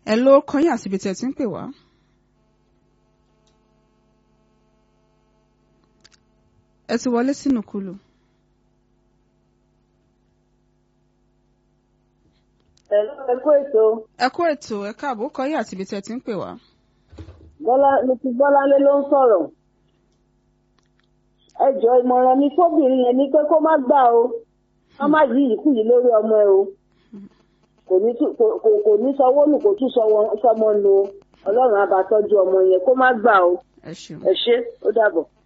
ẹ ló kọyìn àti ibi tí ẹ ti ń pè wá. ẹ ti wọlé sínú kulu. Ẹ̀lú ẹ̀kú ètò ẹ kú ètò ẹ káàbọ̀ kọyìn àti ibi tí ẹ ti ń pè wá. Bọ́lá ní ti Bọ́láńlé ló ń sọ̀rọ̀. Ẹ jọ ìmọ̀ràn mi fóbìnrin yẹn ni pé kó má gbà o. Wọ́n má yí ìkú yìí lórí ọmọ ẹ o. Kò ní tú- kò- kò- kò ní sanwó nù kò tún sọmọ nù o. Ọlọ́run á bá tọ́jú ọmọ yẹn kó má gbà o. ẹ ṣeun. Ẹ ṣé ó dàbọ̀.